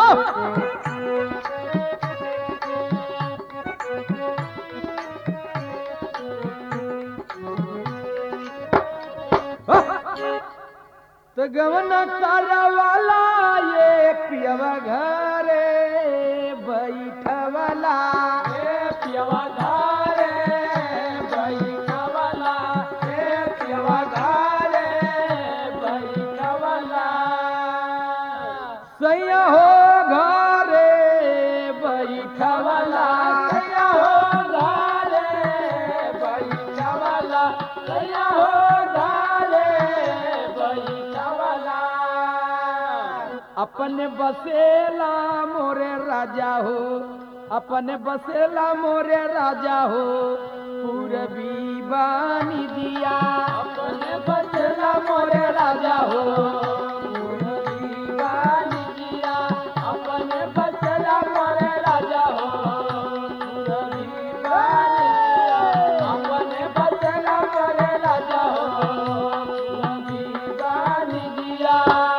तो गवन वाला ये पियवा घरे बैठवला ए पियवा घरे बैठवला ए पियवा घरे बैठवला सैया हो घरे बैठवला सैया हो घरे बैठवला सैया हो घरे बैठवला अपने बसेला मोरे राजा हो अपने बसेला मोरे राजा हो पूरबी बानी दिया अपने बचला मोरे राजा हो पूरबी बानी दिया अपने बचला मोरे राजा हो पूरबी बानी दिया अपने बचला मोरे राजा हो पूरबी बानी दिया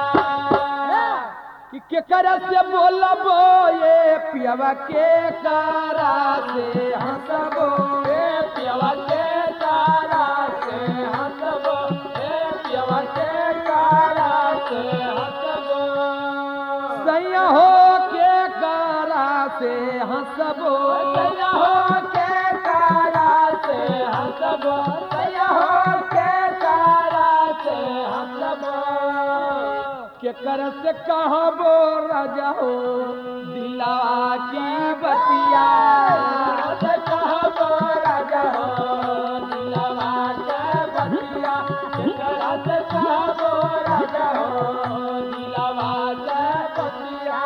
कि केकरा से बोलबो ये पियवा के कारा से हंसबो ए पियवा के तारा से हंसबो ए पियवा के तारा से हंसबो सैया हो के कारा से हंसबो सैया हो के तारा से हंसबो सैया हो के तारा से हंसबो केकर से कहबो राजा हो दिला की बतिया से कहबो राजा हो दिलवा के बतिया केकरा से कहबो राजा हो दिलवा के बतिया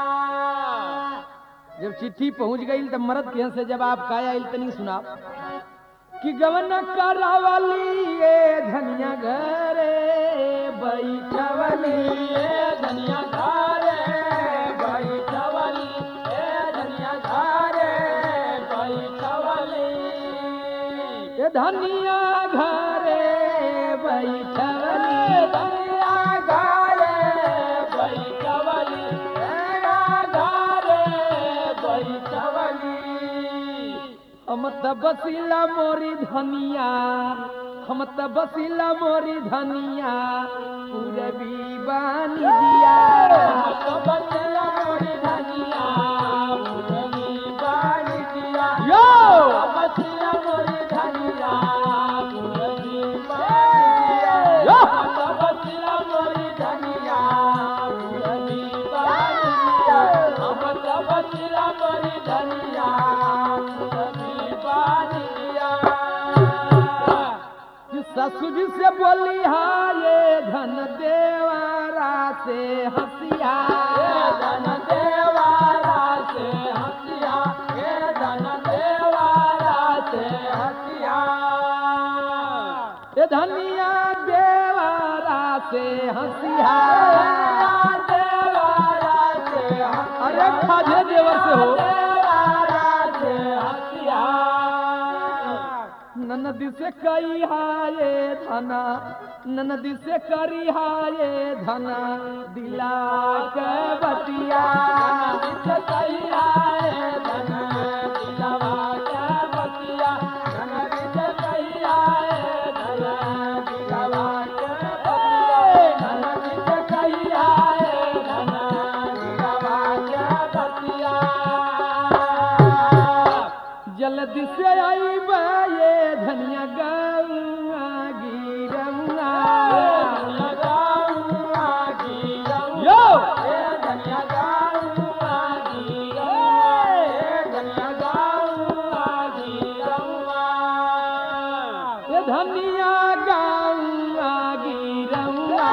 जब चिट्ठी पहुंच गई तब मरद के से जब आप काया आइल तनी सुना कि गवन करावली ये धनिया घरे बैठवली ए धनिया घरे बैठवली ए धनिया घरे बैठवली ये धनिया घरे बैठवली धनिया घरे बैठवली ए घरे बैठवली हम त बसिला मोरी धनिया हम त बसिला मोरी धनिया पूरबी बानी दिया बचला मोरी धनिया पूरबी बानी दिया यो बचला मोरी धनिया पूरबी बानी दिया यो बचला मोरी धनिया पूरबी बानी दिया बचला मोरी धनिया पूरबी बानी दिया ससुर जी से बोली हा ये धन देवारा से हंसिया ए धन देवारा से हंसिया ए धन देवारा से हंसिया ये धनिया देवारा से हंसिया देवारा से हंसिया अरे खाजे देवर से हो देवारा से हंसिया ननदी से कई हाये धना ननदी से करी हाये धना दिला के बतिया से कही आए धन दिलवा के बतिया धन से कही आए धन दिलवा के बतिया धन से कही आए धन दिलवा के बतिया जल्दी से आई ये धनिया गौआ गिरौआ यो ये धनिया गौआ गिरौआ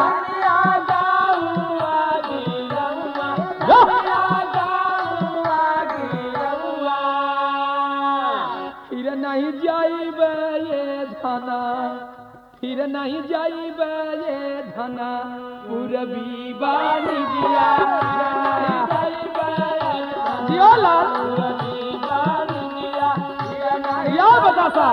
फिर नहीं जाइब ये धना फिर नहीं जाइब ये धना पूरबी बानी दिया जियो लाल या बतासा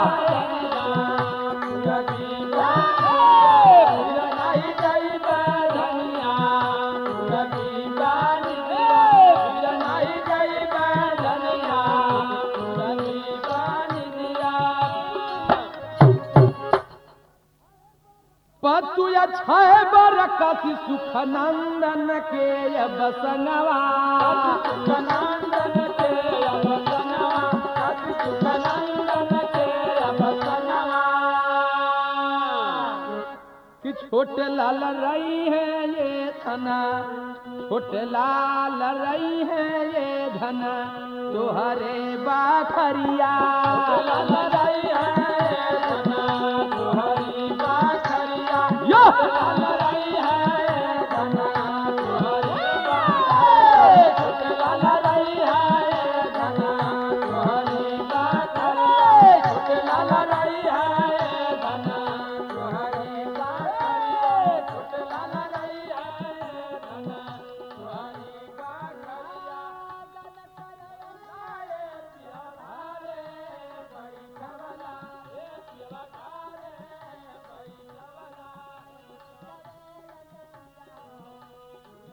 धनिया कथि सुख नंदन के अब संगवा सुखनंदन के अब सनवा अति सुखनंदन के अब सनवा कि छोटे लाल रही है ये धना छोटे लाल रही है ये धना तोहरे बाखरिया लाल रही है धना तोहरी बाखरिया यो! लाल